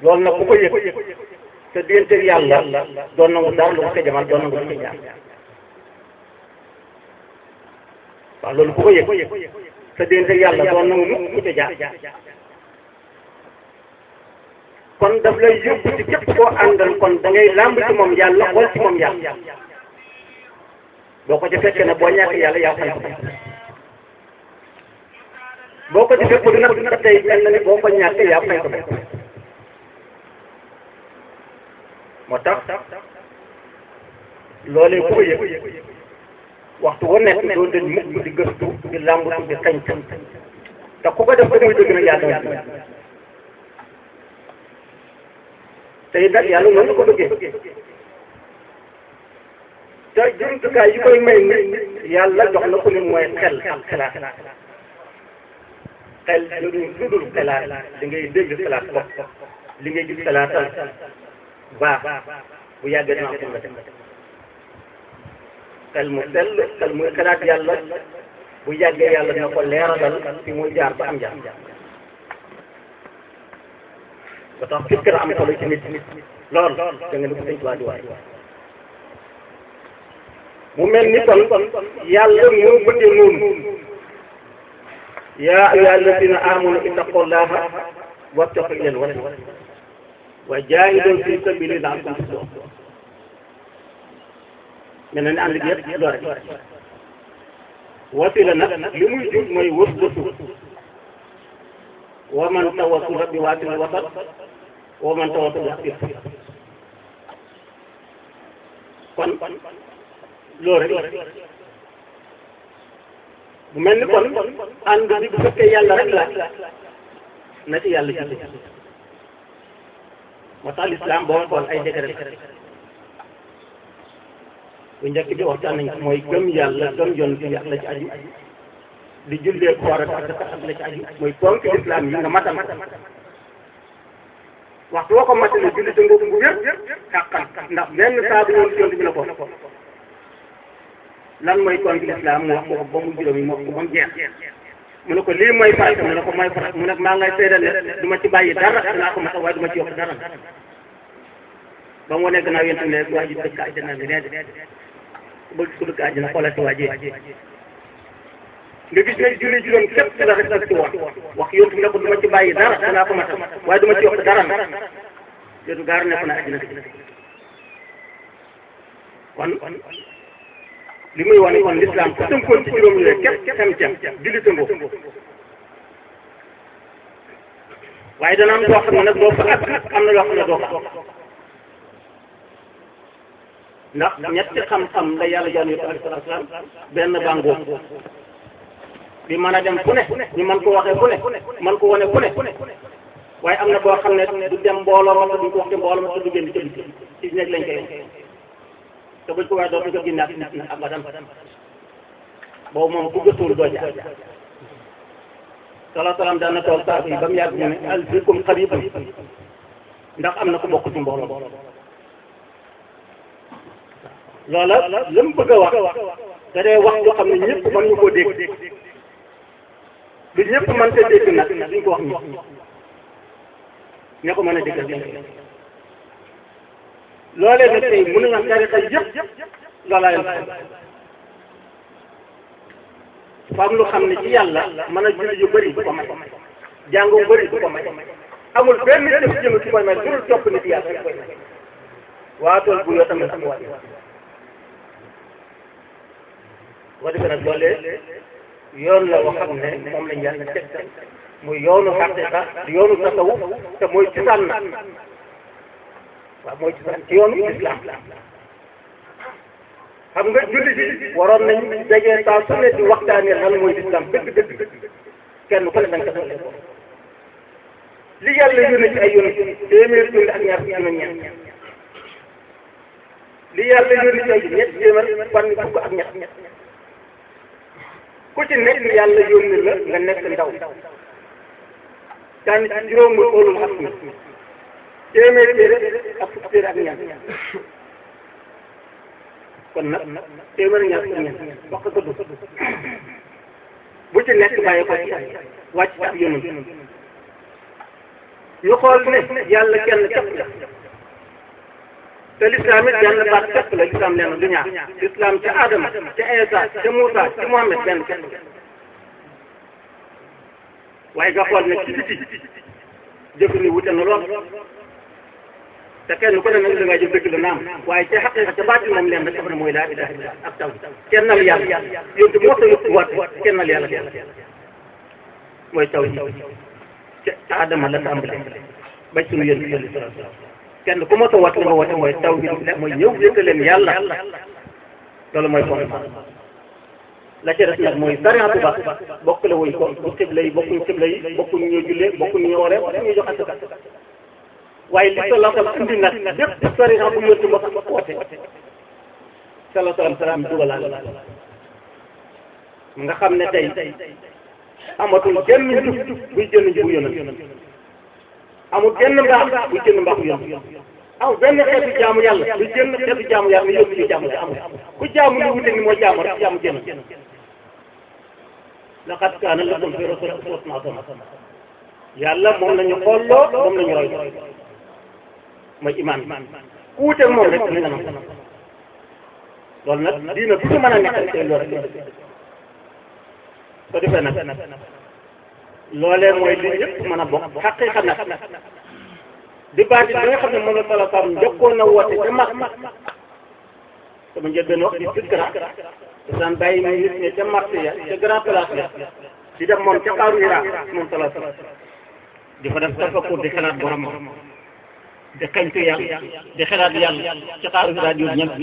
loolu nag ku ko yëg te digganteeg yàlla doon nangu dara lu ko ca jamal doon nangu lu ca jaar waaw loolu ku ko yëg te digganteeg yàlla doon nangu mukk ku ca jaar kon daf lay yóbbu ci képp koo àndal kon da ngay làmb ci moom yàlla xool ci moom yàlla boo ko ci fekkee ne boo ñàkk yàlla yaa fay ko boo ko ci fekkul nag ba tey mel na ni boo ko ñàkk yaa fay ko moo tax loolee ku ko yëg waxtu wu nekk doo dañ mukk di gëstu di làmbatu di xañtu te ku ko def ba muy dëgg nag yàlla nga tey nag yàlla noonu la ko bëggee te jumtukaay yi koy may nit yàlla jox na ko ni mooy xel ak xalaat xel lu lu dul xalaat li ngay dégg xalaat bopp li ngay gis xalaatal baax bu yàggee dina am la xel mu sell xel muy xalaat yàlla bu yàggee yàlla dina ko leeralal fi muy jaar ba am jaar ba tax fikir am solo ci nit lool da nga ni ko sëñ Tuubaa di waay mu mel ni kon yàlla moo bëggee noonu yaa ayyuha alladina amanu ittaqullaha wabtaqu ilal wasila wa jaahidu fi sabili la'allakum tuflihun mel na ni ànd bi yëpp loolu rek wasila nag li muy jur mooy wës bësu wa man tawassala bi waatil wasat wa man tawassala bi kon loolu rek bu mel ni kon ànd bi bu fekkee yàlla rek la na ci yàlla jiitu moo tax lislaam boo xool ay décret bu njëkk bi waxtaan nañ mooy gëm yàlla gëm yoon bi ak la ci aju di jullee koor ak ak la ci aju mooy ponk lislaam yi nga matal waxtu woo ko matale julli te ngoogu bu wér xàqan ndax benn saa bu ñëw ci yoon bi la ko lan mooy ponk lislaam mu wax ko ba mu juróom yi mu wax ko ba mu jeex mu ne ko lii mooy farata mu ne ko mooy farata mu ne maa ngay seedal ne du ma ci bàyyi dara danaa ko matal waaye du ma ci yokk dara ba mu wane gannaaw yéen tamit waa ji dëkk àjjana bi nee bëgg ko dëkk àjjana xoolal ci waa ji nga gis ne julli juróom képp la rek ci woon wax yontu ne ko du ma ci bàyyi dara danaa ko matal waaye du ma ci yokk dara yéen gaar ne ko na àjjana kon li muy wane kon l'islam ku tënkoon ci juróom yi képp xem cem julli tëngoo waaye dana am doo xam ne nag doo fa ak am na yoo xam ne doo fa ndax ñetti xam-xam la yàlla jaan yonent alayhi salaatu salaam benn bàngoo bi mën a dem fu ne ñu mën ko waxee fu ne mën ko wane fu ne waaye am na boo xam ne du dem mbooloo ma duñ ko wax ci mbooloo ma te du génn ci biti ci nekk lañ koy te buñ ko waxee dootuñ ko génne ak nit ñi abadan boobu moom ku gëstuwul doo jaar salaa salaam daan na toog saako yi ba mu yàgg mu ne al fikum xaribun ndax am na ku bokk ci mbooloo loola la mu bëgg a wax da dee wax loo xam ne ñëpp mën ñu koo dégg lu ñëpp mën te dégg nag duñ ko wax ñi ña ko mën a déggal dégg loolee nag tey mën na tarixa yëpp loolaa leen fa am lu xam ne ci yàlla mën a julli yu bëri du ko may jàng yu bëri du ko may amul benn jëf jëm ci koy may dul topp nit yàlla rek koy may waatool bu yoo tamit am waat boo defee nag loolee yoon la woo xam ne moom lañ yàlla teg muy yoonu xaqiqa yoonu tasawuf te mooy cosaan na waaw mooy cosaan ci yoonu islam xam nga julli bi waroon nañ dajee saa su ne di waxtaanee lan mooy islam dëgg dëgg kenn ku ne da nga ko soxla li yàlla yónni ci ay yónni téeméer junni ak ñaar fukki juróom ñeent li yàlla yónni ci ay ñett téeméer fan fukk ak ñett ku ci nekk yàlla yónni la nga nekk ndaw daan ci juróom muy óolul ak mi téeméer téere ak fukk téere ak ñeent kon nag téeméer ñaar fukk ñeent wax ko dugg bu ci nekk bàyyi ko ci wàcc ak yónni ñu xool ne yàlla kenn képp la te lislaam it benn baat képp la lislaam leen du ñaar lislaam ca Adama ca Isa ca Moussa ca Mohamed benn képp la waaye nga xool ne ci biti jëf ni wute na lool te kenn ku ne nag da ngaa jëf dëgg la naam waaye ca xaqiqa ca baati moom leen rek dafa ne mooy laa ilaha illa ak taw kennal yàlla yónte moo tax yëpp waat kennal yàlla mooy taw ji ca Adama la tàmbalee ba suñu yéen sallallahu alayhi wa sallam kenn ku ma ko wat li nga woote mooy taw bi mooy ñëw yëkkal leen yàlla loolu mooy fondement la ca des nag mooy sariatu ba bokk la wuñ ko bu xibla yi bokkuñ xibla yi bokkuñ ñu jullee bokkuñ ñu wooree bokkuñ ñu jox asaka waaye li sallallahu alayhi wa sallam indi nag bépp sariya bu yëntu ma sax woote sallallahu alayhi wa sallam dugalaale nga xam ne tey amatul genn njub buy jënd njubu yonent amul genn mbaax buy jënd mbaaxu yonent amul benn xeetu jaamu yàlla buy jënd xeetu jaamu yàlla ni yóbbu ñu jaamu la amul ku jaamu li wute ni mooy jaamu rek jaamu jënd laqad kaana lakum fi rasuulillaahi uswatun hasana yàlla moom la ñu xolloo moom la ñu roy mooy imaan ku wuteeg moom rek li nga nam loolu nag diina bu ko mën a nekk tey loolu rek ko defee nag loolee mooy li ñëpp mën a bokk xaqiiqa nag di baati bi nga xam ne moom la sala sam njëkkoon na woote ca mag sama njëlbeen wax di fikra te daan bàyyi ñu nit ñi ca marché ya ca grand place ya di def moom ca xaaru Hira moom sala sam di fa def tafakkur di xalaat borom di xañtu yàlla di xalaat yàlla ca xaaru Hira di ñëpp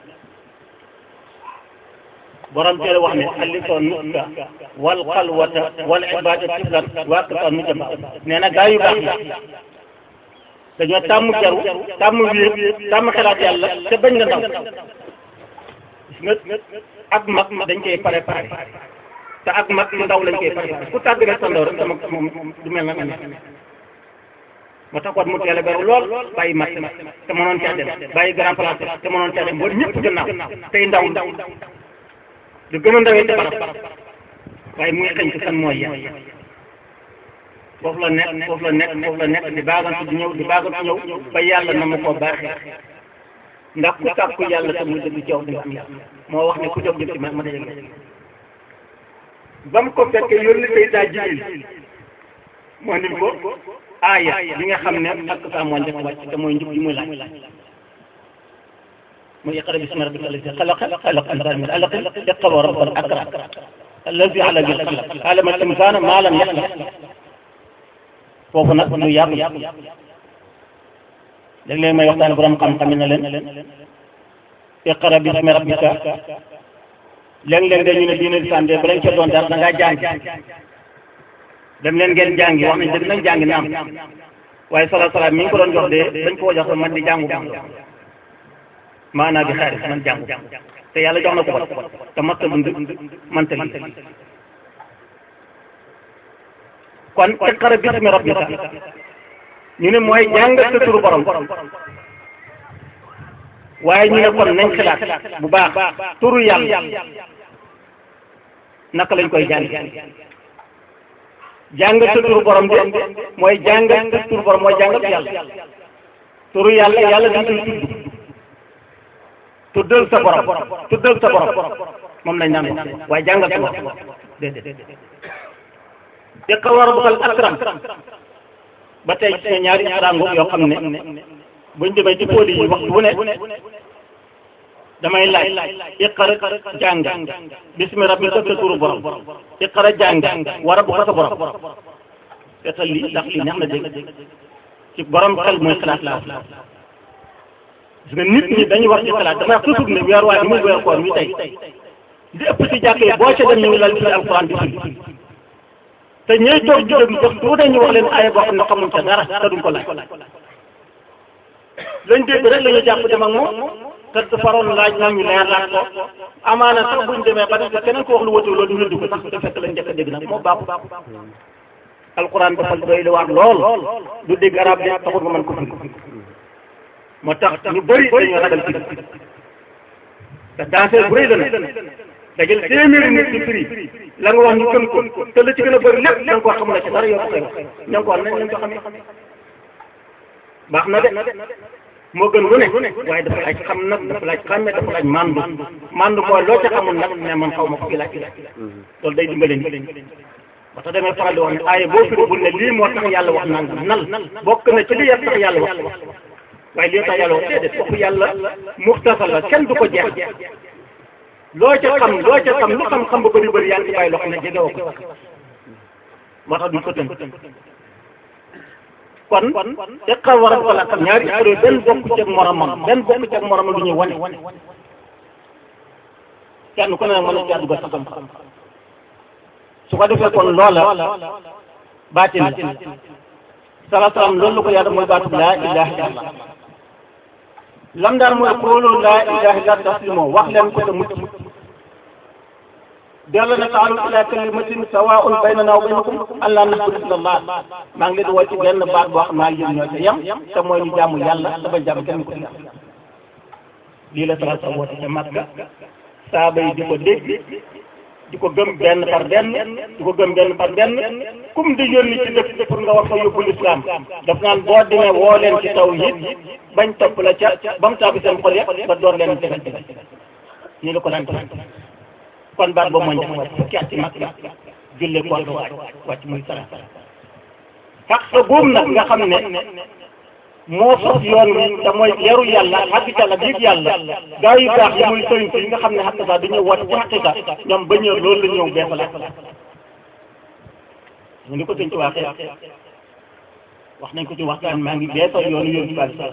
borom teel wax ne xalifoo nuska wal xalwata wal ibada tiflan waa kasa nu jëm nee na gaa yu baax yi dañoo tàmm jaru tàmm wéet tàmm xalaat yàlla te bañ nga ndaw gis nga ak mag dañ koy pare pare te ak mag lu ndaw lañ koy pare pare ku tàgg rek sa ndaw rek sama moom du mel na nga nekk moo tax kon mu teel a beru lool bàyyi mag te mënoon caa dem bàyyi grand place te mënoon caa dem boo ñëpp gannaaw tey ndaw ndaw lu gën a ndawee ci barab waaye muy xëñ ci kan mooy yàlla foofu la nekk foofu la nekk foofu la nekk di baagantu di ñëw di baagantu ñëw ba yàlla na ma koo baaxee ndax ku tàkku yàlla te muy dëgg ci yow di nga am yàlla moo wax ne ku jóg jëm ci ma ma dajeg la ba mu ko fekkee yónni Seydina Jibril moo nim ko aaya li nga xam ne ak saa moo njëkk wàcc te mooy njub ji muy laaj muy iqra bismi rabbika allazi xalaqa xalaqa al-insaana min alaq iqra wa rabbuka al-akram allazi allama bil qalam allama al-insaana maa lam yaxlam foofu nag lu yàgg léeg-léeg may waxtaan borom xam-xam yi ne leen iqra bismi rabbika léeg-léeg dañu ne diine lislaam de balañ ca doon dara da ngaa jàngi dem leen ngeen jàngi wax nañ dëgg nañ jàngi naam waaye sala salaam mi ngi ko doon jox de dañ ko jox man di jàngu baax maanaa bi xaaris man jàngu te yàlla jox na ko ba te matta dund manta lii kon iqra bismi rabbika ñu ne mooy jàngal sa turu borom waaye ñu ne kon nañ xalaat bu baax turu yàlla naka lañ koy jàng jàngal sa turu borom de mooy jàngal sa turu borom mooy jàngal yàlla turu yàlla yàlla dañ koy tudd tuddal sa borom tuddal sa borom moom lañ naan wax waaye jàngal sa borom déedéet iqra wa rabbukal akram ba tey ci ñaari rango yoo xam ne buñ demee ci pôles yi waxtu wu ne damay laaj iqra jàng bismi rabbika sa turu borom iqra jàng wa rabbuka sa borom seetal lii ndax lii neex na dégg ci borom xel mooy xalaat laa wax parce que nit ñi dañuy wax ci xalaat damay wax toujours ne weer waay bi muy weer koor mi tey li ëpp ci jàkk yi boo ca dem ñu ngi lal ci alquran di firi te ñooy toog di déglu sax tuuti ñu wax leen aaya boo xam ne xamuñ ca dara te duñ ko laaj lañ dégg rek la ñu jàpp dem ak moom te faroon laaj nag ñu leer laaj ko amaana sax buñ demee ba def keneen ko wax lu wëtu loolu ñu ko sax te fekk lañ njëkk a dégg nag moo baaxu alquran dafa doy lu waar lool du dégg arab de taxul nga mën ko firi moo tax ñu bëri dañoo ragal firi te danseur bu rëy la nag dajal téeméeri nit ci firi la nga wax ñu gëm ko te la ci gën a bëri lépp da nga koo xam ne ci dara yow ko koy wax ña nga ko wax nañ lañ ko xamee baax na de moo gën lu ne waaye dafa laaj xam nag dafa laaj xàmme dafa laaj mandu mandu mooy loo ca xamul nag ne man xaw ma ko fi laaj loolu day dimbale nit ba tax damay faral di wax ne aaye boo fi bul ne lii moo tax yàlla wax nangam nal bokk na ci li yàlla tax yàlla wax waaye lii tax yàlla wax déedéet waxu yàlla muxtasar la kenn du ko jeex loo ca xam loo ca xam lu xam-xam ba bëri bëri yaa ngi bàyyi loxo ne jege woo ko moo tax duñ ko tënk kon iqra wa rabbuka lakam ñaari isra benn bokk ci ak moromam benn bokk ci ak moromam lu ñuy wane kenn ku ne nag mën na caa dugal sa xam-xam su ko defee kon loola baatin la sala salaam loolu la ko yàlla mooy baatu laa ilaha illallah lam daan mooy xoolu laa ilaha illallah taslimo wax leen ko te mucc dellu na taalu ila kalimatin sawaun baynana wa baynakum allah na'budu illa allah maa ngi leen di woo ci benn baat boo xam naa yéen ñoo ca yem te mooy ñu jàmm yàlla te bañ jàmm kenn ko ci lii la sala sa woote ca Makka saaba yi di ko dégg di ko gëm benn par benn di ko gëm benn par benn kum di yónni ci dëkk pour nga war fa yóbbu lislaam daf naan boo demee woo leen ci taw it bañ topp la ca ba mu taabi seen xol ya ba door leen tegal tegal nii la ko daan def kon baat boobu mooy njëkk wàcc fukki at ci mag julle koor ga wàcc wàcc muy sara xaq sa boobu nag nga xam ne moo sos yoon wi te mooy yaru yàlla xàgg yàlla biig yàlla gaa yu baax yi muy sëriñ si nga xam ne xaq sa dañuy woote ci xaqiqa ñoom ba ñëw loolu la ñëw beesalaat ñu ngi ko sëñ ci waxee wax nañ ko ci waxtaan maa ngi beesal yoonu yoon ci bàyyi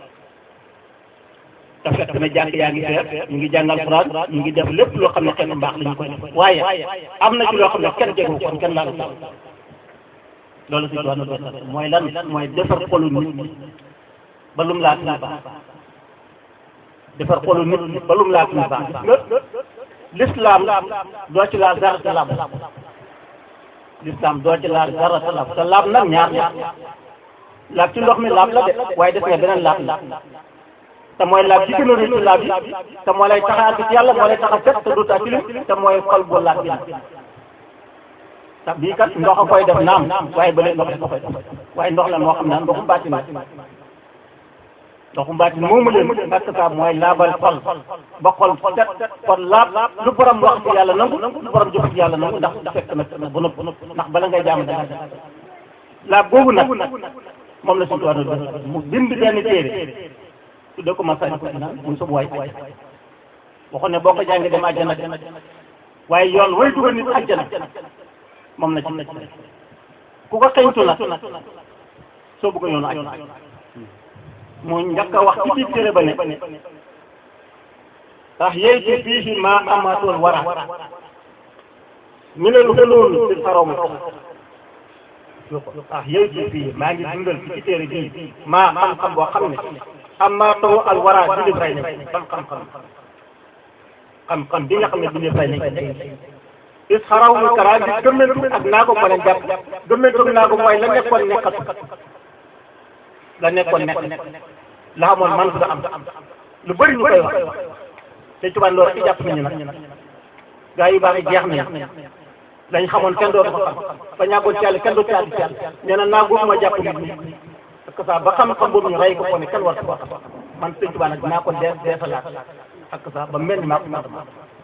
te fekk na jàng yaa ngi feer ñu ngi jàngal Alxuraan ñu ngi def lépp loo xam ne xeetu mbaax la ñu koy def waaye am na ci loo xam ne kenn jegu kon kenn laalu sax loolu si doon na mooy lan mooy defar xolu nit ba lum laa tuñu baax defar xolu nit ba lum laa tuñu baax gis nga l'islam doo ci laal dara talaab l'islam doo ci laal dara talaab te laab nag ñaar ñaar laab ci ndox mi laab la de waaye def nga beneen laab la te mooy laab bi gën a rëy ci laab yi te moo lay tax a àgg ci yàlla moo lay tax a set te du taa tilim te mooy xol bu laab bi te bii kat ndox a koy def naam waaye ba léegi ndox dafa koy def waaye ndox la moo xam ne ndoxu mbaatin la ndoxu mbaatin moomu leen parce que mooy laabal xol ba xol set kon laab lu borom wax ci yàlla nangu lu borom jëf ci yàlla nangu ndax fekk na ba nëpp ndax bala ngay jaam danga laab boobu nag moom la suñu tuwaat mu bind benn téere tudde ko Masaalikul Jinaan muy sub waay waxoon ne boo ko jàngee dem àjjana waaye yoon way dugal nit àjjana moom na ci ku ko xeñtu nag soo bëgg yoonu àjjana mu njëkk a wax ci biir téere ba ne ndax yeytu fiihi maa amaatoon wara ñu ne lu gënoon ci xarom ah yeytu fii maa ngi dundal ci téere bii maa xam-xam boo xam ne amma taw al wara bi ray nañ xam-xam xam-xam bi nga xam ne bi ray nañ is xaraw mu kara bi gëmmentu ak naago ko leen jàpp gëmmentu ak naago mooy la nekkoon nekkatu la nekkoon nekk la xamoon man du am lu bëri ñu koy wax te tubaab loolu ci jàpp nañu nag gaa yu baax yi jeex nañu lañ xamoon kenn dootu ko xam ba ñàkkoon ci yàlla kenn dootu ci àddi ci yàlla nee na naago ma jàpp nit ñi parce que ça ba xam-xam boobu ñu rey ko ko ne kenn war ko wax man sëñ Tuubaa nag dinaa ko dee deesalaat ak ça ba mel ni maa ko maa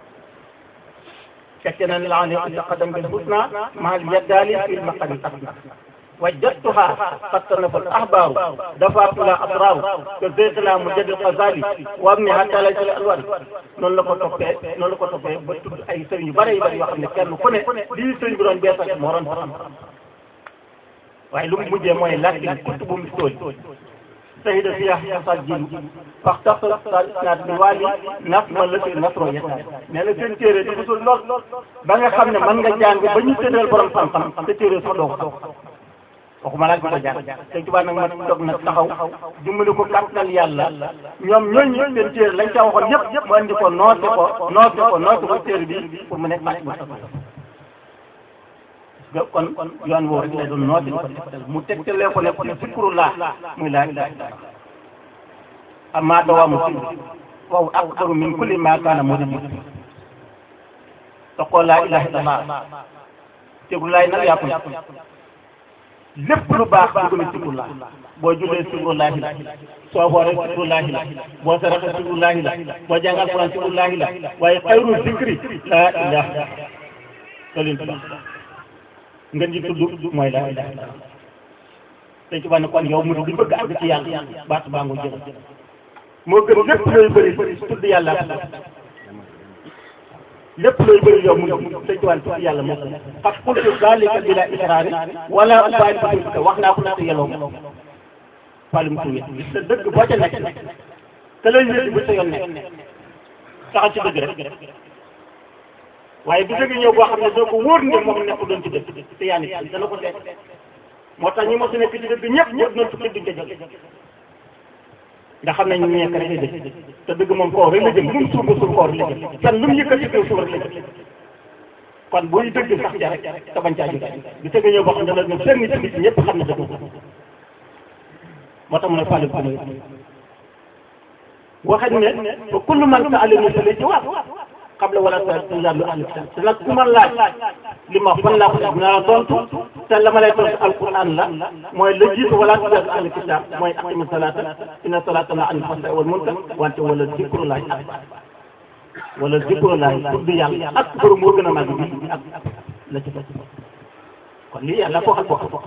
fekke na laa ne taqaddam bil husna mahal yaddaali fil maqami asna wajadtuha qad tanafa al ahbaaru dafaatula asraaru que zeytala mujaddid xazali wa am ni hatta lay sal alwar noonu la ko toppee noonu la ko toppee ba tudd ay sëriñ yu bare yu bare yoo xam ne kenn ku ne lii sëriñ bi doon beesal moo doon xam waaye lu mu mujjee mooy lakin kutubu mistool sahida fiya xasal jilu fax tax sal isnaad bi waali naf ma la si nasro yetta nee na seen téere di gisul lool ba nga xam ne mën nga jàng ba ñu tëddal borom xam-xam te téere sax doo ko waxuma laaj ko jàng sëñ Tuubaa nag ma toog nag taxaw dimbali ko kàttanal yàlla ñoom ñooñu seen téere lañ ca waxoon yëpp yëpp mu andi ko noote ko noote ko noote ko téere bi pour mu nekk bu kon yoon woowu rek lay doon noote ko tegtal mu tegtalee ko ne ko ne zikrullah muy laa ilaaha illallaah amma dawaamu si waaw akbaru min kulli maa kaana murid te ko laa ilaaha illallaah tegul laay nag yaa ko lépp lu baax dugg na sikrullah boo jullee sikrullahi la soo wooree sikrullahi la boo saraxee sikrullahi la boo jàngal Quran sikrullahi la waaye xayru zikri laa ilaha loolu lañ tudd ngeen ji tudd mooy laa ilaha illallah dañ ci wax ne kon yow mu di bëgg àgg ci yàlla baatu baa nga jël moo gën lépp looy bëri tudd yàlla lépp looy bëri yow mu dañ ci wax ne tudd yàlla moo gën parce que qultu zalika bila israari wala ubaali bi wax naa ko nag yelloo ko wàllum tuuti gis nga dëgg boo ca nekk te lay wér bu sa yoon nekk taxal ci dëgg rek waaye bu dëgg ñëw boo xam ne doo ko wóor ne moom nekk doon ci dëgg te yaa ngi dana ko seet moo tax ñi mos a nekk ci dëgg ñëpp ñëpp doon tukki duñ ca jóge ndax xam nañ ñu nekk rek ay dëgg te dëgg moom koo rek la jëm lu mu suuf suuf koo rek la jëm kenn lu mu yëkkati kaw suuf rek la jëm kon buy dëgg sax ja rek te bañ caa jóge bu dëgg ñëw boo xam ne dana ñëw seen nit nit ñëpp xam ne dëgg moo tax mu ne fàlle ko may waxañ ne ba kullu man sa alimi sa lay jawaab xam la wala sa tuyaat lu ahli kitab te nag ku ma laaj li ma fan laa ko def dinaa la tontu te la ma lay tontu alquran la mooy la jiitu wala tuyaat lu ahli kitab mooy aqimi salata inna salata la anil fahsai wal munkar wante wala zikrullahi akbar wala zikrullahi tudd yàlla ak borom moo gën a màgg bi ak la ci fekk kon lii yàlla ko xam ko xam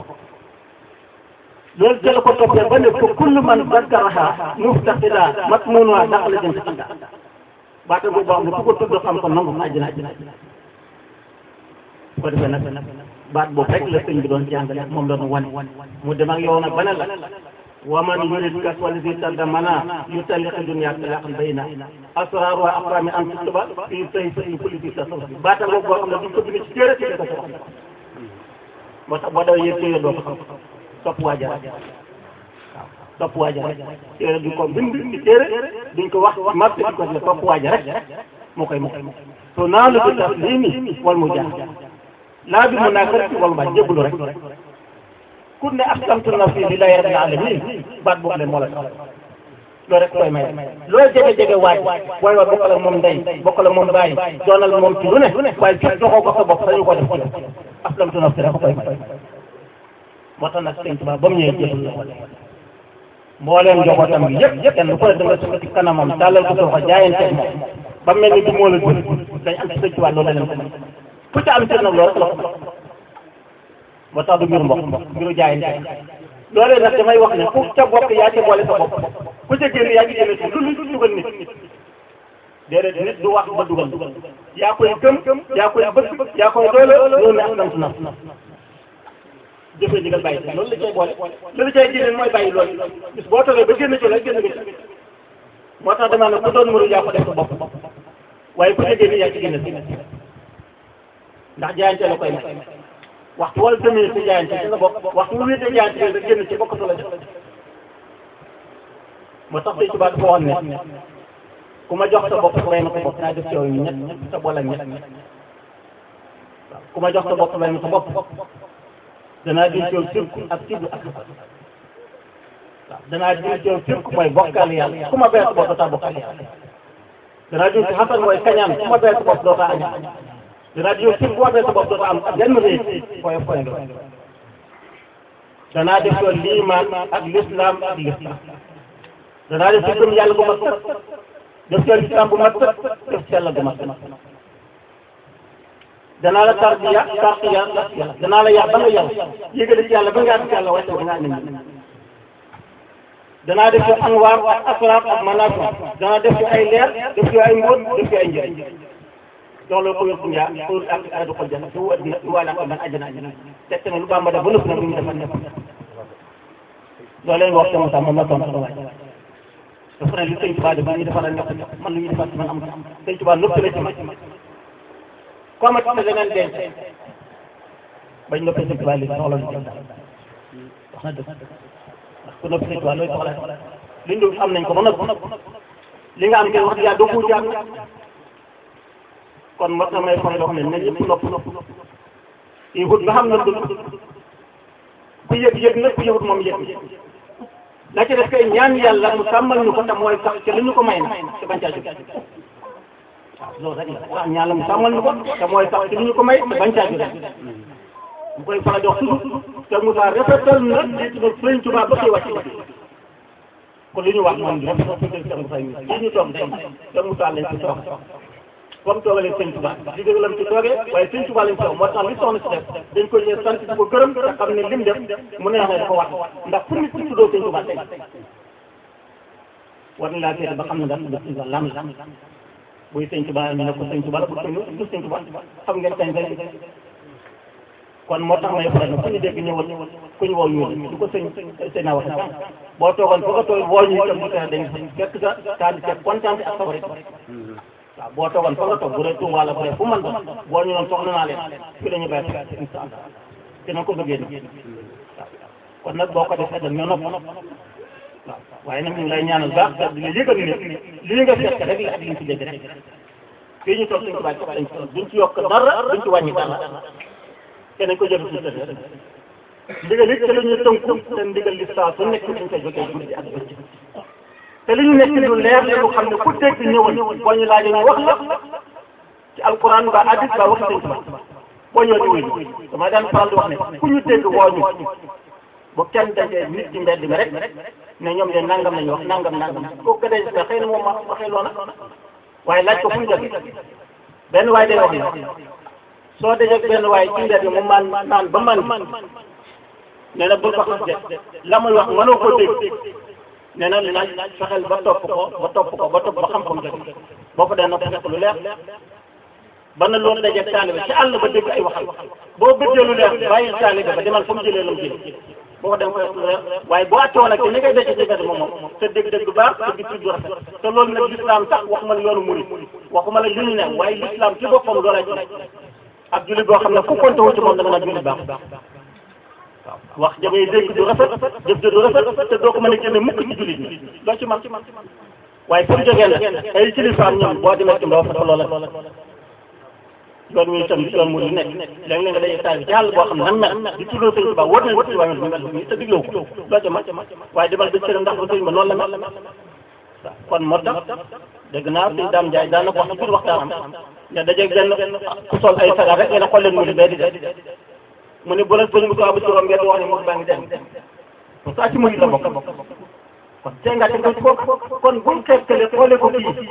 loolu jël ko toppee ba ne ko kullu man zakaraha muftaqida matmunuha daxala jannata baata boobu boo xam ne ku ko tudd xam ko nangu àjjana àjjana bu ko defee nag baat boobu rek la sëñ bi doon jàngale moom la ñu wane mu dem ak yow nag ba ne la wa man yurid kaswal fi tardamana yutalliqi dunya talaqan bayna asrar wa aqrami an tutuba fi say say politique la soxla baata boobu boo xam ne duñ ko bind ci téere ci ko soxla moo tax boo dawee yëg téere doo ko xam topp waaja rek waaw topp waaja rek téere duñ ko bind ci téere duñ ko wax ci marché duñ ko wax topp waaja rek moo koy moo to naa lu bi taslimi wal mu jaax laa bi mu naa ko rek wal ma jébbalu rek ku ne aslamtu nafsi lillahi rabbil alamin baat boobu leen moo la tax loolu rek koy may loo jege-jege waaj booy wax bokkale moom ndey bokkale moom bàyyi doonal moom ci lu ne waaye fekk joxoo ko sa bopp sañu ko def ci aslamtu nafsi rek koy may moo tax nag sëñ Tuubaa ba mu ñëwee jébal la wala mbooleem njabootam gi yëpp kenn ku ne da nga sukk ci kanamam tàllal ko soxla jaayanteeg moom ba mel ni bi moo la jur dañ am ci sëñ Tuubaa loolu leen ko may ku ca am cër nag loolu rek la ko moo tax du mbiru mbokk mbiru jaayante loolee nag damay wax ne ku ca bokk yaa ci boole sa bopp ku ca génn yaa ci génn ci lu lu dugal nit déedéet nit du wax ba dugal yaa koy gëm yaa koy bëgg yaa koy doole loolu ne aslamtu nafsi jëfee digal bàyyi ci loolu la cay boole loolu cay génne mooy bàyyi loolu bis boo toogee ba génn ci la génn nga ci moo tax damaa ne ku doon mënu yaa ko def sa bopp waaye ku ca génn yaa ci génn si ndax jaayante la koy may waxtu wala demee ci jaayante ci nga bokk waxtu wu wéetee jaayante rek génn ci bokkatu la def moo tax tey tubaab dafa waxoon ne ku ma jox sa bopp lay ma sa bopp naa def ci yow ñett ñett sa boole ak ñett waaw ku ma jox sa bopp lay ma sa bopp danaa di coow sirku ak siddu ak waaw danaa di coow sirku mooy bokkaal yàlla ku ma bees bopp dootaa bokkaal yàlla danaa di ci xasan mooy kañaan ku ma bees bopp dootaa añaan danaa di coow sirku ku ma bees bopp dootaa am ak benn réy koy koy nga danaa def coow liimaan ak lislaam ak lislaam danaa def ci gëm yàlla bu mat sëkk def ci lislaam bu mat sëkk def ci yàlla bu mat sëkk danaa la tarbiya tarbiya yàlla danaa la yar ba nga yar yégale ci yàlla ba nga àgg ci yàlla wàcce ba nga ànd ñi danaa def ci anwaar ak asraar ak manaafi danaa def ci ay leer def ci ay mbóot def ci ay njëriñ jox la ko wér nyaa pour ak aradu xol jana su àddina wala ko man àjjana àjjana te tamit lu bàmba def ba nëpp nag lu ñu defal nekk loolu leen wax sama sax moom la tontu la waaj dafa ne li sëñ Tuubaa def lu ñu defal nekk man lu ñu defal man am sëñ Tuubaa nëpp la ci man comme ci leneen denc bañ noppi sëñ Tuubaa li soxla lu jëm wax na dëgg ndax ku noppi sëñ Tuubaa looy soxla liñ dul am nañ ko ba noppi li nga am kay wax yaa doo ko jàng kon war na may faral di wax ne nañ ñëpp nopp nopp kii wut nga xam na dul ku yëg yëg na ku yëgut moom yëg la ci def kay ñaan yàlla mu sàmmal ñu ko tam mooy sax ci li ñu ko may na ci bañ caa jóg waaw loolu rek la waaw ñaan la mu sàmmal ñu ko te mooy sax ci li ñu ko may te bañ caa jóg mu koy faral di wax toujours te Moussa rafetal na lii tudd Sëriñ Tuubaa ba koy wàcc kon li ñu wax moom bi rafetal suñu Cheikh Moussa yi lii ñu toog tey Cheikh Moussa lañ ci toog comme toogalee Sëriñ Tuubaa li dëgg lam ci toogee waaye Sëriñ Tuubaa lañ ci toog moo tax li soxna si def dañ ko ñëw sant di ko gërëm te xam ne lim def mu neex ne dafa wax ndax fu nit ci tuddoo Sëriñ Tuubaa tey war na laa seede ba xam ne daal Sëriñ Tuubaa lan la buy Sëriñ Tuubaa ñu ne ko Sëriñ Tuubaa la bu ñu du Sëriñ Tuubaa xam ngeen kañ kañ kon moo tax may faral ku ñu dégg ñëwal ku ñu woo ñu du ko sëñ sëñ naa wax sànq boo toogoon foo ko toog woo ñu itam bu tawee dañ fekk sa taal ci kontaan ak sawar waaw boo toogoon fa nga toog bu dee Tuuba la bu dee fu man doon boo ñu doon soxla naa leen fii la ñu bàyyi incha allah dina ko bëggee ni waaw kon nag boo ko defee dañ ñoo nopp waaw waaye nag ñu ngi lay ñaanal baax te di la yëgal ne lii nga fekk rek la ak li ñu fi dégg rek fii ñu toog suñ ko bàyyi toog lañ ko duñ ci yokk dara duñ ci wàññi dara te nañ ko jël ci sëriñ rek ndigal it te la ñuy tënku te ndigal li saa su nekk dañ koy jógee guddi ak bëccëg te li ñu nekk lu leer la lu xam ne ku dégg ñëwal boo ñu laajee ñu wax la ci alquran ba hadis ba wax sëñ Tuubaa boo ñëwee di wuyu dama daan faral di wax ne ku ñu dégg woo ñu bu kenn dajee nit ci mbedd mi rek ne ñoom de nangam lañu wax nangam nangam kooku ka dee xëy na moom ma waxee loola waaye laaj ko fu ñu jógee benn waaye day wax ne soo dajee benn waaye ci mbedd mi mu maan naan ba man nee na bul ko xas de la muy wax mënoo ko dégg nee na laaj fexeel ba topp ko ba topp ko ba topp ba xam-xam jóge boo ko dee na ko fekk lu leer ba na loolu dajeeg taalibe ci àll ba dégg ay waxal boo bëggee lu leer bàyyi taalibe ba demal fa mu jëlee la mu jëlee boo ko dem ko lu leer waaye boo àttewoon ak ni ngay dajee ci mbedd moom moom te dégg-dégg bu baax te gis du rafet te loolu nag l'islam sax waxuma la yoonu murid waxuma la li ñu ne waaye l'islam ci boppam loolay ci ak jullit boo xam ne ku konte wu ci moom da nga naan jullit baax wax ja ngay dégg du rafet jëf ja du rafet te doo ko mën a génne mukk ci jullit ñi doo ci man waaye pour jógee nag ay kilifaam ñoom boo demee ci mbaa fa loola yoon wi itam yoon mu lu nekk léeg-léeg nga day taal bi ci àll boo xam ne nan mel di tuddoo sëñ Tuubaa wóor na wóor ci wàññi mel ni te digloo ko doo ca man waaye demal ba cëram ndax ba sëñ ba noonu la mel kon moo tax dégg naa sëñ Daam Njaay daan na ko wax ci biir waxtaanam ne dajeeg benn ku sol ay sagar rek ngeen xool leen mu di bee di def mu ne bu la sëñ bu saabu ci room ngeen wax ne moom baa ngi dem pour ça ci murid la bokk kon tey nga teg ko kon buñ xeetale xoolee ko kii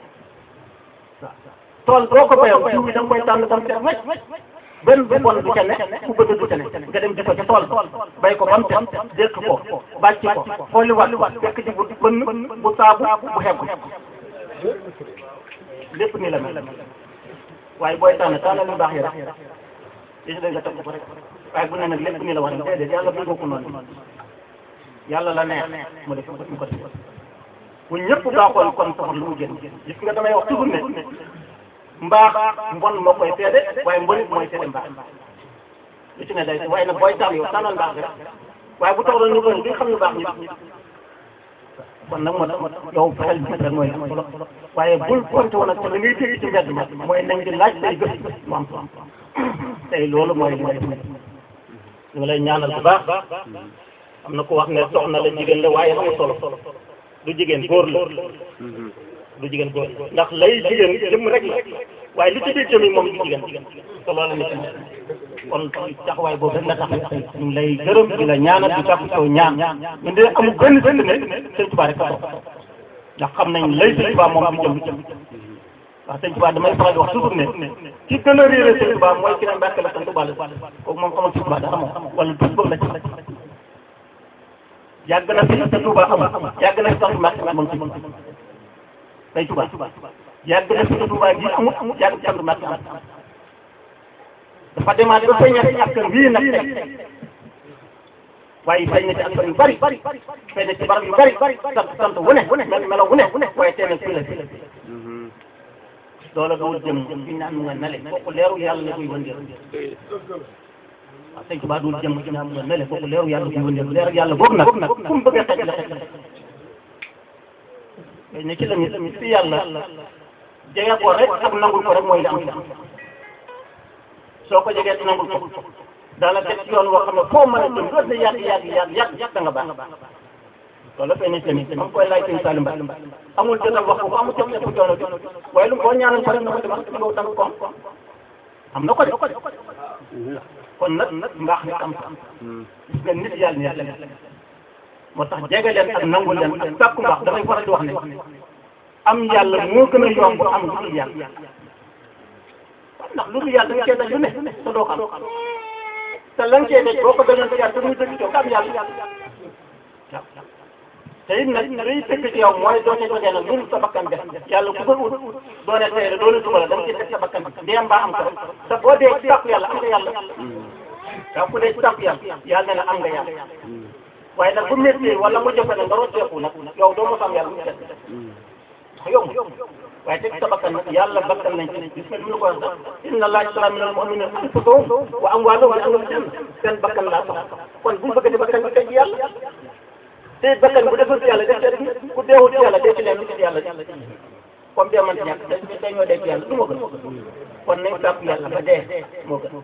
tool boo ko bayoo jiw bi da nga koy tànn tam seet wecc benn bu bon du ca ne ku bëgg du ca ne nga dem di ko ca tool bay ko ba mu set dékk ko bàcc ko xooli wat fekk ji bu bënn bu saabu bu xeggu lépp ni la mel waaye booy tànn tànnal yu baax yi rek li ci dégg nga teg ko rek waaye bu ne nag lépp ni la wax déedéet yàlla bëgg ko noonu yàlla la neex mu def ko mu ko def bu ñëpp baaxoon kon safar lu mu génn gis nga damay wax toujours ne mbaax mbon moo koy seede waaye mbonit mooy seede mbaax lu ci ne day waaye nag booy tànn yow tànnal mbaax rek waaye bu taxawoon ñu ko duñ xam ñu baax ñi kon nag moo tax yow fexeel bi rek mooy am solo waaye bul konte woon ak te li ngay dégg ci mbedd ma mooy nañ di laaj say gëstu mu am solo tey loolu mooy li nga def ñu ngi lay ñaanal bu baax am na ko wax ne soxna la jigéen la waaye amul solo du jigéen góor la du jigéen góor ndax lay jigéen jëm rek la waaye li ci biir jëm yi moom du jigéen te loolu la ñu kon taxawaay boobu rek la tax ñu ngi lay gërëm di la ñaanal di jàpp taw ñaan ñun de amul benn benn ne sëñ Tuubaa rek a toog ndax xam nañ lay sëñ Tuubaa moom du jëm du jëm waaw sëñ Tuubaa damay faral di wax toujours ne ki gën a réeré sëñ Tuubaa mooy ki ne Mbàkke la sant Tuubaa la kooku moom xamal sëñ Tuubaa dara moom wala tuuti boobu la ci yàgg na fi te Touba amul yàgg na fi sax Mbàkke moom ci tey Touba yàgg na fi te Touba gi amul yàgg ci sant Mbàkke am dafa demaat ba feeñat ci askan wii nag tey waaye feeñ na ci askan yu bari feeñ na ci barab yu bari sant sant wu ne mel melo wu ne waaye tey nag fii la fii loola doo jëm fi naan mu nga nale kooku leeru yàlla la koy wëndeel waaw sëñ Tuba dul jëm ci naan mu nga nale kooku leeru yàlla koy wëndeel leeru yàlla boobu nag fu mu bëgg a xej la xej mais ne ci la nit si yàlla jege ko rek ak nangul ko rek mooy li am am soo ko jegee te nangul ko daana teg ci yoon woo xam ne foo mën a jëm doot na yàgg yàgg yàgg yàgg yàgg da nga baax loolu fay ni tamit ma ngi koy laaj sëñ Salim Ba amul jotam wax ko amul jotam nekk coono bi waaye lu boo ñaanal ko rek na ko demal yow da nga ko am am na ko de kon nag mbaax nit am sa gis nga nit yàlla ne yàlla moo tax jege leen ak nangu leen ak sàkku mbaax damay faral di wax ne am yàlla moo gën a yomb am lu dul yàlla ndax lu dul yàlla da nga cee daj lu ne te doo ko am te lan cee daj boo ko dajoon ci yàlla te muy dëgg coow am yàlla waaw te it nag liy dëgg ci yow mooy doo ca jógee nag lu sa bakkan def yàlla ku ko ut doone tey la doone suba la da nga ciy def sa bakkan dee mbaa am ko te boo dee ci tàpp yàlla am nga yàlla waaw ku dee ci tàpp yàlla yàlla ne la am nga yàlla waaye nag bu métti wala mu jëfe nag nga rocceeku nag yow doo mos am yàlla mu set yomb waaye teg sa bakkan nag yàlla bakkan nañ ci gis nga li ñu ko wax sax inna allaha ishtara min al-mu'minina anfusahum wa amwalahum bi anna lahumul janna seen bakkan laa sax kon bu ñu bëgg di bakkan bi teg yàlla te bakkan bu deful ci yàlla def ci ku deewul ci yàlla def ci leen ci yàlla comme dee man ci ñàkk dañ dañoo dee ci yàlla du ma gën kon nañ sàpp yàlla ba dee moo gën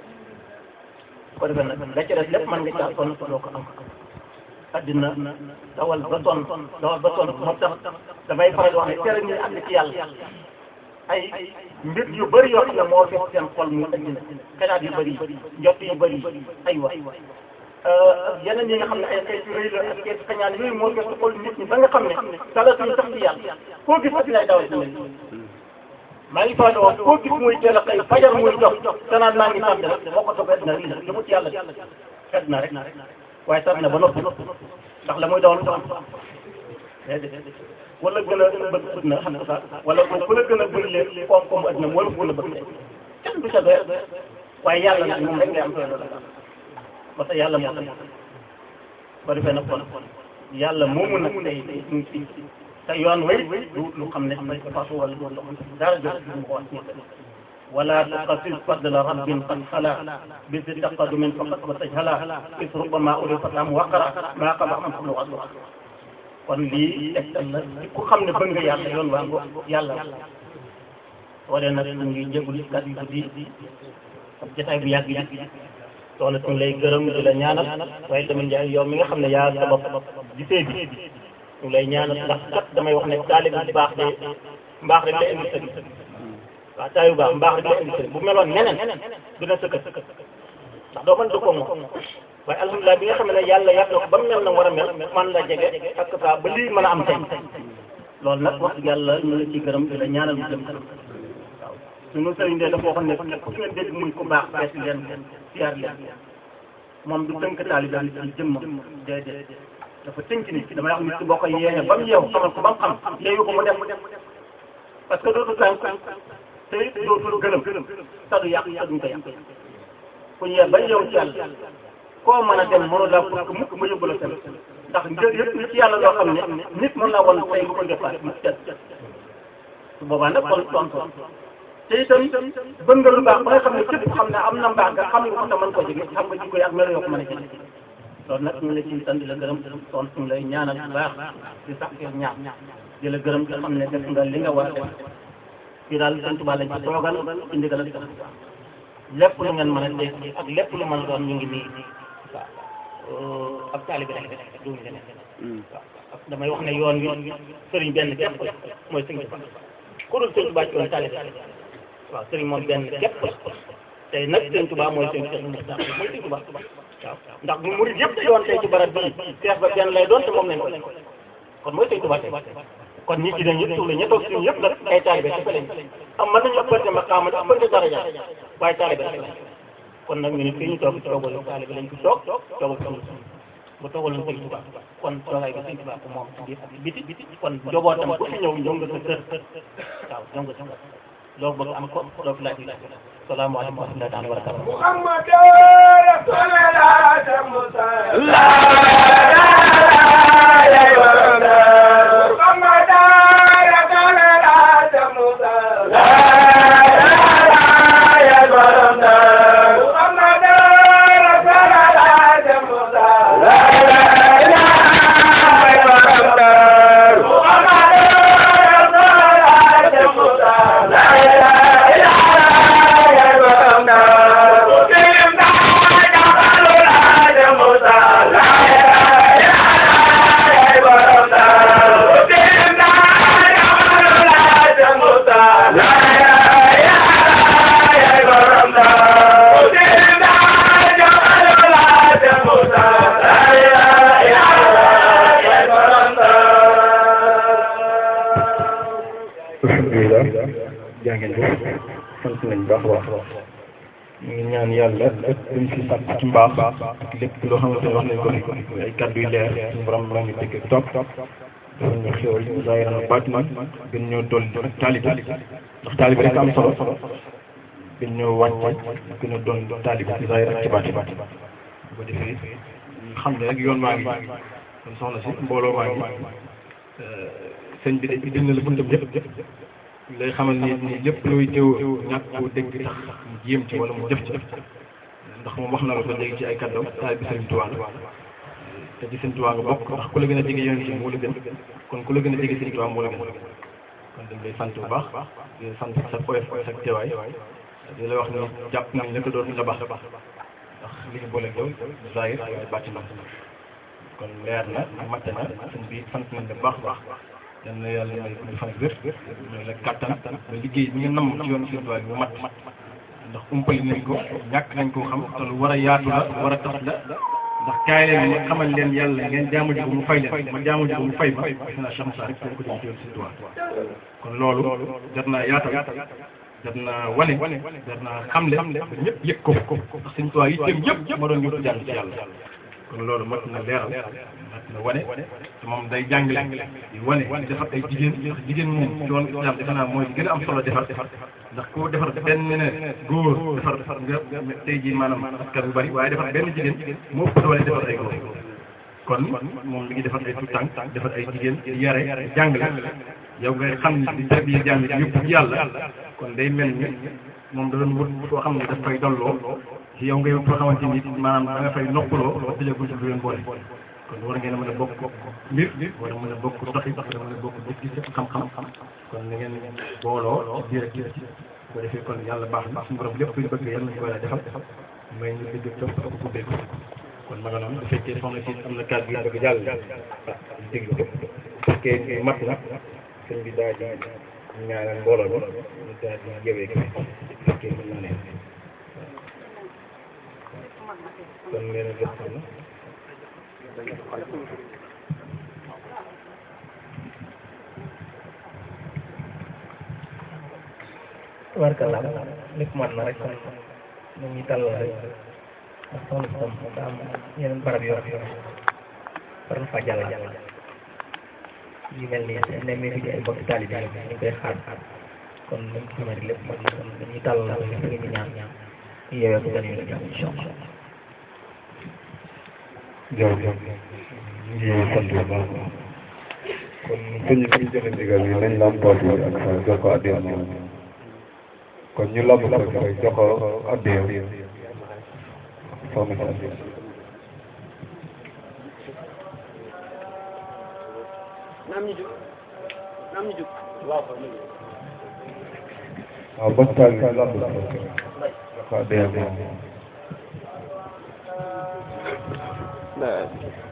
ko defee nag la ci des lépp mën nga caa sonn doo ko am addina dawal ba sonn dawal ba sonn moo tax damay faral di wax ne tere ñu àgg ci yàlla ay mbir yu bëri yoo xam ne moo fees seen xol muy addina xalaat yu bëri njott yu bëri ay wax yeneen yi nga xam ne ay xeetu rëy la ak xeetu xañaan yooyu moo fees xol nit ñi ba nga xam ne talatuñu sax ci yàlla koo gis addina ay dawal ci mel maa ngi faral di wax koo gis muy teel a xëy fajar muy jox danaan maa ngi sant rek moo ko toog addina lii la li mu ci yàlla xet na rek waaye sax na ba noppi ndax la muy dawal du am déedéet wala gën a bëgg bëgg na xam nga sax wala ku la gën a bëri leen koom-koomu adduna wala ku la bëgg kenn du ca doy waaye yàlla nag moom rek ngay am doy loolu parce que yàlla moo tax ba defee nag kon yàlla moomu nag tey ñu ngi ci te yoon way du lu xam ne may fasu wala du loo xam ne dara jot mu ko wax ولا تقصد فضل رب قد خلا بذ تقدم فقط وتجهلا إذ ربما أولي فتام وقرا ما قبع من قبل وأدرا kon lii tegtal la ku xam ne bëgg nga yàlla yoon waa ngo yàlla wala nag ñu ngi jégalu kàddu yu guddi ak jotaay bu yàgg yàgg soxna suñu lay gërëm di la ñaanal waaye tamit Ndiaye yow mi nga xam ne yaa sabab gisee bi ñu lay ñaanal ndax kat damay wax ne taalib bu baax de mbaax rek lay indi sëriñ waaw taayu baax mbaax rek lay indi sëriñ bu meloon neneen dina sëkkat ndax doo mën dëkkoo moom waaye alhamdulilah bi nga xam ne yàlla yàgg na ko ba mu mel na war a mel man la jege ak saa ba lii mën a am tey loolu nag wax dëgg yàlla ñu la ciy gërëm di la ñaanal mu jëm kanam waaw suñu sëriñ de dafa waxoon ne képp ku ngeen dégg muy ku baax bees leen siyaar leen moom du tënk taalibe ci jëmmam déedéet dafa tënk nit damay wax nit ki boo ko yeexee ba mu yeew xamal ko ba mu xam yeewu ko mu def parce que dootu tànk te it dootul gëlëm te du yàq te duñ ko yàq ku ñëwee ba yeew ci yàlla koo mën a dem mënu laa pour que mukk mu yóbbu la seen ndax njël yëpp ni ci yàlla loo xam ne nit mën naa woon tey lu ko defaat mu set su boobaa nag kon tontu te itam bëgg nga lu baax ba nga xam ne képp xam ne am na mbaax nga xam nga ko te mën koo jege xam nga jikko yi ak melo yoo ko mën a jege loolu nag ñu la ciy sant di la gërëm son suñu lay ñaanal bu baax di sax ci ñaan di la gërëm te xam ne def nga li nga war a def fii daal sant Tuubaa lañ ci toogal ci ndigal ak lépp lu ngeen mën a dégg ak lépp lu mën a doon ñu ngi nii waaw ak taalibe rek duñu leneen waaw damay wax ne yoon wi sëriñ benn képp la mooy sëriñ Tuubaa ku dul sëriñ Tuubaa ci woon taalibe waaw sëriñ moom benn képp la tey nag sëriñ Tuubaa mooy sëriñ Cheikh Moustapha mooy sëriñ Tuubaa waaw ndax bu murid yëpp yoon tey ci barab bii seex ba benn lay doon te moom lañ ko kon mooy sëriñ Tuubaa tey kon ñi ci dañ ñëpp suuf la ña toog suñu yëpp nag ay taalibe ci lañ am mën nañu ëppante maqaama ëppante daraja waaye taalibe rek lañ kon nag ñu ne fii ñu toog toogal taalibe lañ fi toog toogal suñu bu toogaloon sëriñ Tuubaa kon toogaay bi sëriñ Tuubaa ko moom biir biti biti kon njobootam ku fi ñëw ñëw nga sa kër waaw ñëw nga sa kër loolu bëgg am ko loolu laaj laaj salaamaaleykum wa rahmatullahi taala wa barakatuh محمد رسول الله لا محمد رسول الله لا محمد رسول الله لا jaa ngeen jëf sant nañ baax a baax ñu ngi ñaan yàlla lépp luñ fi sàkk ci mbaax ak lépp loo xamante ne wax nañ ko fi ay kàddu yu leer suñu borom maa ngi dégg ak topp dafa ñu xéwal zaahiran baatinan gën ñoo dolli ak taalibe ndax taalibe rek am solo gën ñoo wàcce gën a doon taalibe ci zaahir ak ci baati bu ko defee ñu xam ne rek yoon maa ngi kon soxna si mbooloo maa ngi sëñ bi de dégg na la buntam yëpp lay xamal ni ni lépp looy teew ñàkk koo dégg tax mu jéem ci wala mu def ci ndax moom wax na la ko léegi ci ay kàddoom taal bi sëriñ Tuubaa la te ci sëriñ Tuubaa nga bokk ndax ku la gën a jege yoon ci moo la gën kon ku la gën a jege sëriñ Tuubaa moo la gën kon dañ lay sant bu baax di sant sa oyof sa teewaay di la wax ni jàpp nañ ne ko doon la baax ndax li ñu boole yow zahir ak bàtti na kon leer na matte na sëñ bi sant nañ la baax baax yal na yàlla may gudd fan wér may la kàttan ba liggéey bi nga nam ci yoonu Sëriñ Tuubaa bi mu mat ndax umpali nañ ko ñàkk nañ koo xam te lu war a yaatu la war a tas la ndax kaay leen ma xamal leen yàlla ngeen jaamu ji ko mu fay leen ma jaamu ji ko mu fay ma defe naa Cheikh Moussa rek ko jëm ci yoonu Sëriñ Tuubaa kon loolu jar naa yaatal jar naa wane jar naa xamle ba ñëpp yëg ko ndax Sëriñ Tuubaa yi jëm yëpp ma doon ñëpp jàng ci yàlla kon loolu mat na leeral mat na wane te moom day jàngale di wane di defar ay jigéen ndax jigéen moom ci yoonu islam defe naa mooy gën a am solo defar ndax ku defar benn ne góor defar nga tey jii maanaam askan bu bari waaye defar benn jigéen moo ëpp doole defar ay góor kon moom mi ngi defar ay tout tànk defar ay jigéen di yare di jàngale yow ngay xam ni di tarbiya jàng ci yëpp ci yàlla kon day mel ni moom da doon wut foo xam ne daf fay dolloo ci yow ngay wut foo xamante ni maanaam da nga fay noppaloo ba tëjee buntu du leen boole kon war ngeen a mën a bokk mbir war a mën a bokk doxi war a mën a bokk bokk gis xam-xam kon na ngeen booloo ci biir ak ci ko defee kon yàlla baax na suñu borom lépp luñ bëgg yàlla nañu ko yàlla defal may ñu dégg topp ak ku dégg kon ma nga noonu bu fekkee soxna si am na kàddu yu bëgg jàll ah ñu déglu ko bu fekkee mat na sëñ bi daa di ñaanal mbooloo bi ñu daal di jëwee ko bu fekkee mën naa ne kon leen a jox na warkala lépp man na rek ñu ngi tàllal rek ndax soxna si tam daa am yeneen barab yoo xam ne war na faa jàll jàll yu mel nii ne mi fi di ay mbokki taalibe yi ñu ngi koy xaar kon ñu ngi xamante lépp man na kon dañuy tàllal rek ñu ngi ñaan ñaan ñu yeewee ko gën a jàmm incha allah jërëjëf ñu ngi sant bu baax kon sëñ bi ñu joxe ndigal yi nañ lampoot yi ak sa jox ko addiya moom kon ñu lamb ko ci rek jox ko addiya soxna si addiya waaw bos taal bi lamb ko ci jox ko addiya moom